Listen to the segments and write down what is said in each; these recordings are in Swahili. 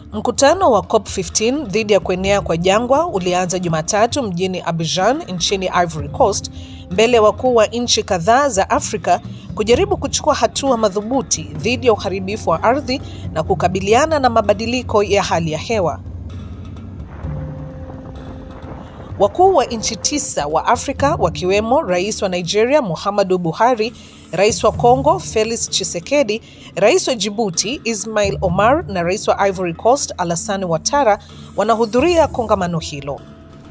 Mkutano wa COP15 dhidi ya kuenea kwa jangwa ulianza Jumatatu mjini Abidjan nchini Ivory Coast mbele ya wakuu wa nchi kadhaa za Afrika kujaribu kuchukua hatua madhubuti dhidi ya uharibifu wa ardhi na kukabiliana na mabadiliko ya hali ya hewa. Wakuu wa nchi tisa wa Afrika wakiwemo Rais wa Nigeria Muhammadu Buhari, Rais wa Kongo Felix Tshisekedi, Rais wa Djibouti Ismail Omar na Rais wa Ivory Coast Alassane Ouattara wanahudhuria kongamano hilo.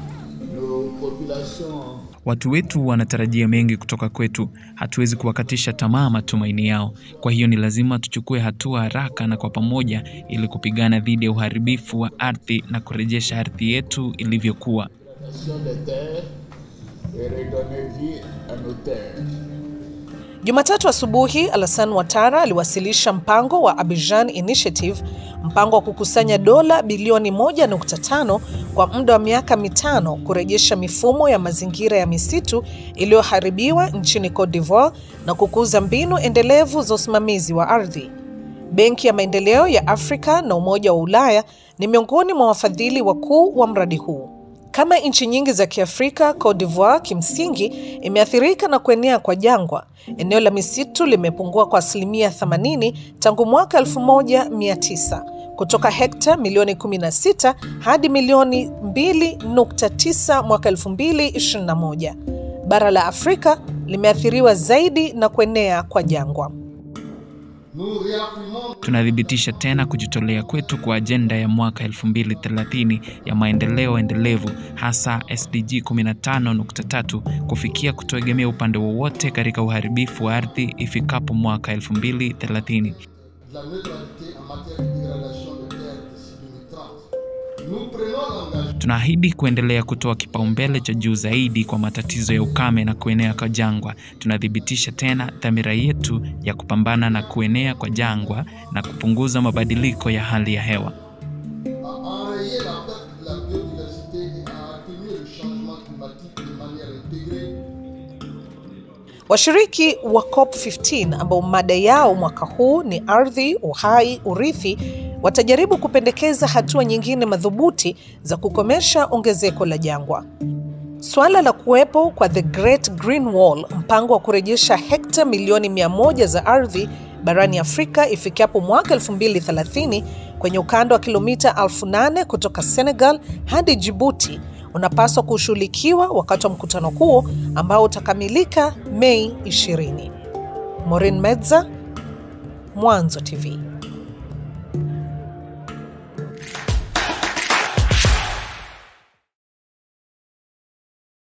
Watu wetu wanatarajia mengi kutoka kwetu. Hatuwezi kuwakatisha tamaa matumaini yao. Kwa hiyo ni lazima tuchukue hatua haraka na kwa pamoja ili kupigana dhidi ya uharibifu wa ardhi na kurejesha ardhi yetu ilivyokuwa. Jumatatu asubuhi, Alassane Ouattara aliwasilisha mpango wa Abidjan Initiative, mpango wa kukusanya dola bilioni 1.5 kwa muda wa miaka mitano kurejesha mifumo ya mazingira ya misitu iliyoharibiwa nchini Cote d'Ivoire na kukuza mbinu endelevu za usimamizi wa ardhi. Benki ya Maendeleo ya Afrika na Umoja wa Ulaya ni miongoni mwa wafadhili wakuu wa mradi huu. Kama nchi nyingi za Kiafrika, Cote d'Ivoire kimsingi imeathirika na kuenea kwa jangwa. Eneo la misitu limepungua kwa asilimia 80 tangu mwaka 1900 kutoka hekta milioni 16 hadi milioni 2.9 mwaka 2021. Bara la Afrika limeathiriwa zaidi na kuenea kwa jangwa. Tunathibitisha tena kujitolea kwetu kwa ajenda ya mwaka 2030 ya maendeleo endelevu, hasa SDG 15.3 kufikia kutoegemea upande wowote katika uharibifu wa ardhi ifikapo mwaka 2030. Tunaahidi kuendelea kutoa kipaumbele cha juu zaidi kwa matatizo ya ukame na kuenea kwa jangwa. Tunathibitisha tena dhamira yetu ya kupambana na kuenea kwa jangwa na kupunguza mabadiliko ya hali ya hewa. Washiriki wa COP15 ambao mada yao mwaka huu ni ardhi, uhai, urithi watajaribu kupendekeza hatua nyingine madhubuti za kukomesha ongezeko la jangwa. Suala la kuwepo kwa The Great Green Wall, mpango wa kurejesha hekta milioni 100 za ardhi barani Afrika ifikapo mwaka 2030 kwenye ukanda wa kilomita 8000 kutoka Senegal hadi Djibouti unapaswa kushughulikiwa wakati wa mkutano huo ambao utakamilika Mei 20. Maureen Medza, Mwanzo TV.